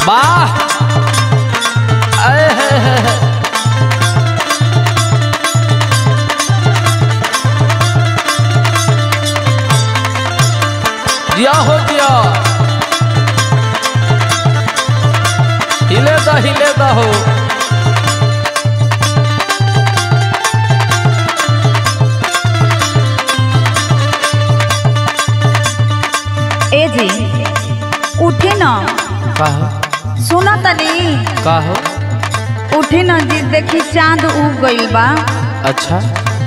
वाह आए है, है, है। दिया हो दिया हिले दा हिले दा हो ए जी उठी न काहो सुना तनी काहो उठी न जी देखी चांद उग गइल बा अच्छा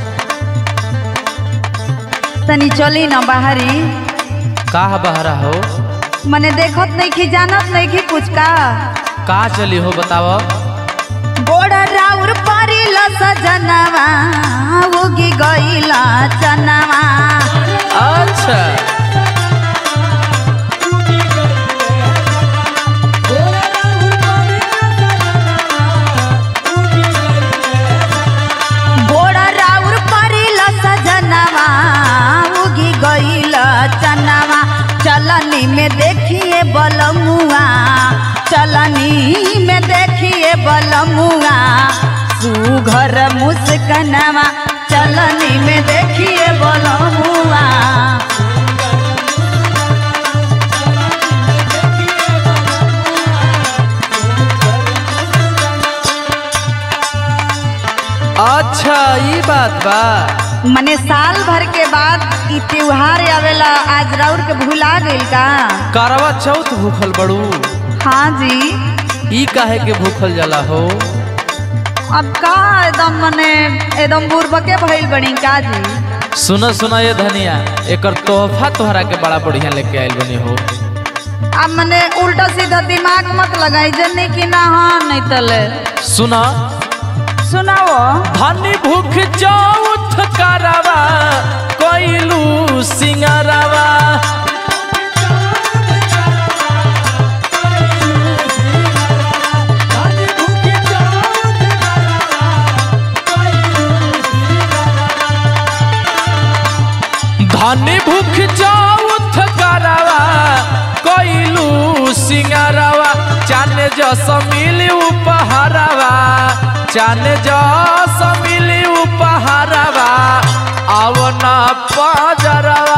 तनी चली न बाहरी का बहरा हो मने देखत नहीं की जानत नहीं की कुछ का का चली हो बताओ गोड़ा राउर परिल सजनवा उगी गइला चनवा अच्छा गोड़ा राउर परिल सजनवा उगी गइला चनवा चलनी में देखिए बलमुआ चलनी में देखिए बलमुआ सुघर मुस्कनवा चलनी में देखिए बलमुआ अच्छा ये बात बा मने साल भर के बाद ई त्योहार आवेला आज राउर के भुला गइल का करवा चौथ भूखल बड़ू हाँ जी ई काहे के भूखल जाला हो अब का एकदम मने एकदम बुर्बके भइल बनी का जी सुना सुना ये धनिया एकर तोहफा तोहरा के बड़ा बढ़िया लेके आइल बनी हो अब मने उल्टा सीधा दिमाग मत लगाई जन्नी की ना हाँ नहीं तले सुना सुनाओ धनी भूख चौथ करवा कोइलू सिंगरवा धनी भूख चौथ करवा कोइलू सिंगरवा चाने जस मिली उपहारवा चाने जस मिली उपहारवा आवना पाजरवा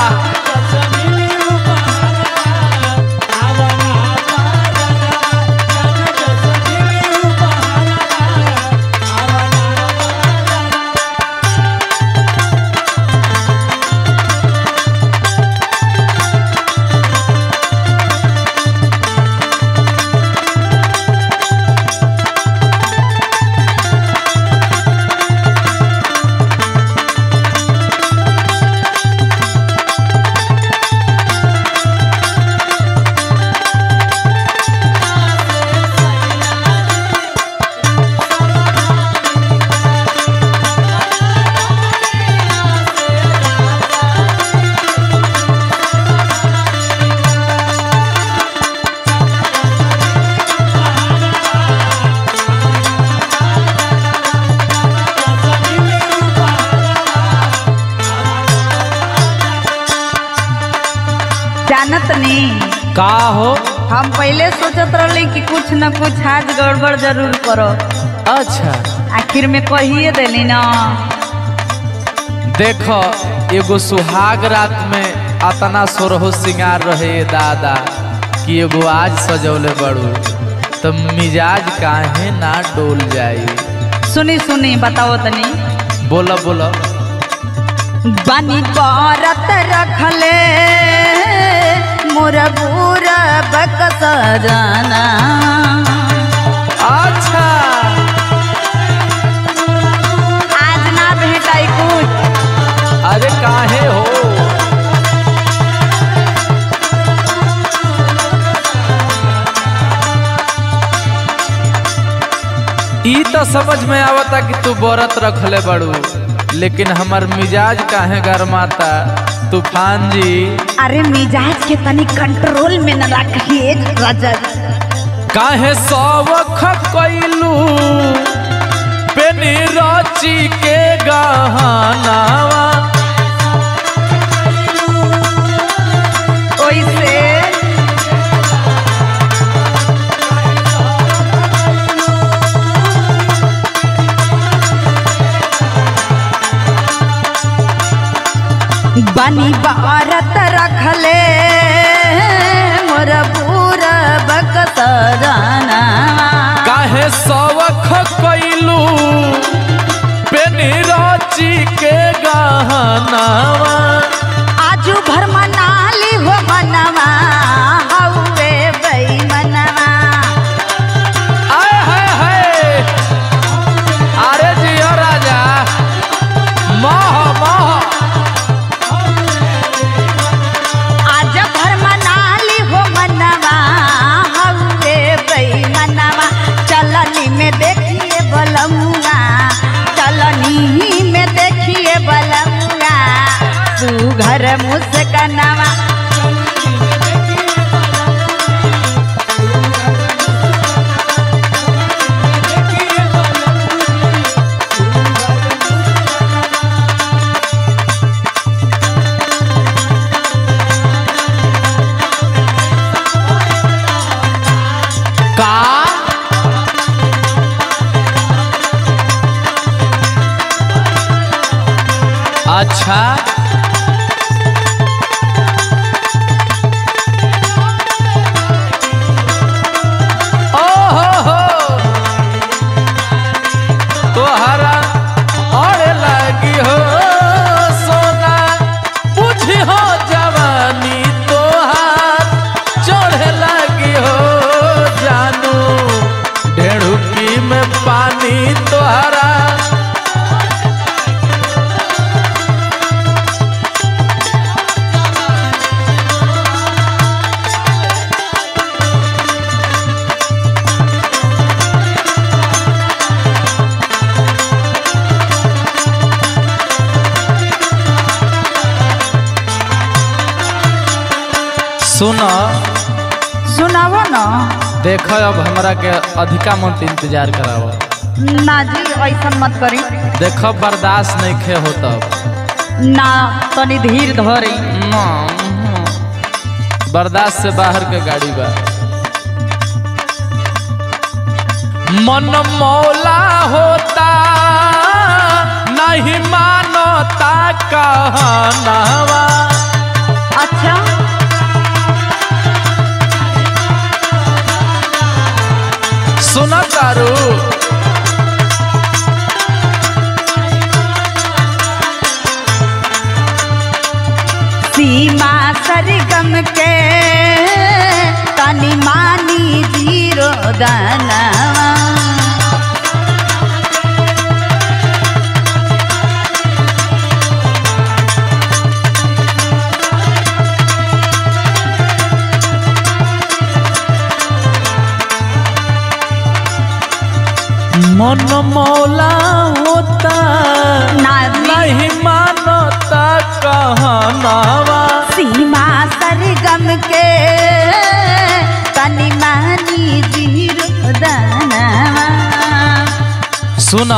जानत नहीं का हो हम पहले सोचत रहली कि कुछ न कुछ आज गड़बड़ जरूर करो अच्छा आखिर में कहिए देली ना देखो एगो सुहाग रात में अतना सोरहो सिंगार रहे दादा कि एगो आज सजौले बड़ू तो मिजाज काहे ना डोल जाई सुनी सुनी बताओ तनी बोला बोला बनी करत रखले मोर बुरा बकस जाना अच्छा आज ना भेटाई कुछ अरे काहे हो ई तो समझ में आवता कि तू व्रत रखले बड़ू लेकिन हमर मिजाज काहे गरमाता तूफान जी अरे मिजाज के तनी कंट्रोल में न रखिए रजत काहे सवख कैलू पेनी रची के गहनावा ओइसे बनी बारत रखले मोर बूर बकसराना काहे सवख कैलू पेनी रची के गहनावा आजू भर मनाली हो मनवा हौवे बई मनवा आय हाय हाय अरे जियो राजा मह मह आज भर मनाली हो मनवा हौवे बई मनवा चलनी में देखिए बलमुआ चलनी में देखिए बलमुआ तू घर मुस्कनवा का अच्छा ओ हो हो तोहरा और लगी हो सोना बुझी हो जवानी तोहार चढ़े लगी हो जानू ढेड़ुकी में पानी तोहरा सुन सुनावो न देख अब हमरा के अधिका मत इंतजार कराव ना जी ऐसा मत करी देख बर्दाश्त नहीं खे हो तब ना तनी धीर धरी बर्दाश्त से बाहर के गाड़ी बा मन मौला होता नहीं मानता कहनावा अच्छा सुना तारू सीमा सरगम के तनी मानी जीरो दानवा मन मौला होता ना जी नहीं मानता कहनावा सीमा सरगम के तनी मानी जीरो दानवा सुना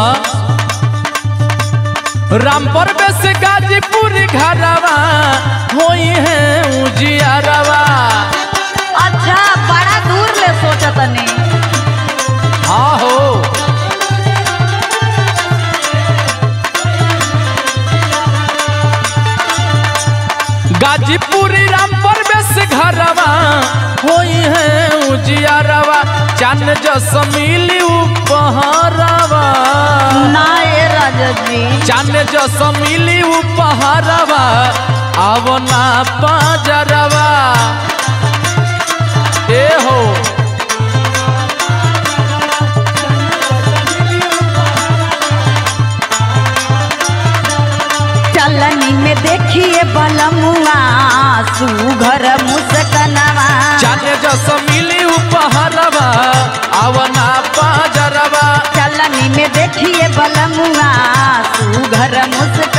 रामपुर बेस गाजीपुर घरवा होई है उजियारवा अच्छा बड़ा दूर ले सोचतनी हाँ हो गाजीपुर रामपुर बेस घरवा होई है उजियारवा चान जस मिली उपहरवा ना ये राजा जी चान जस मिली उपहरवा अब ना पाजरवा ए हो चलनी में देखिए बलमुआ सुघर मुस्कनवा चाने जस मिली उपहरवा आवना पाजरवा चलनी में देखिए बलमुआ सुघर मुस्कनवा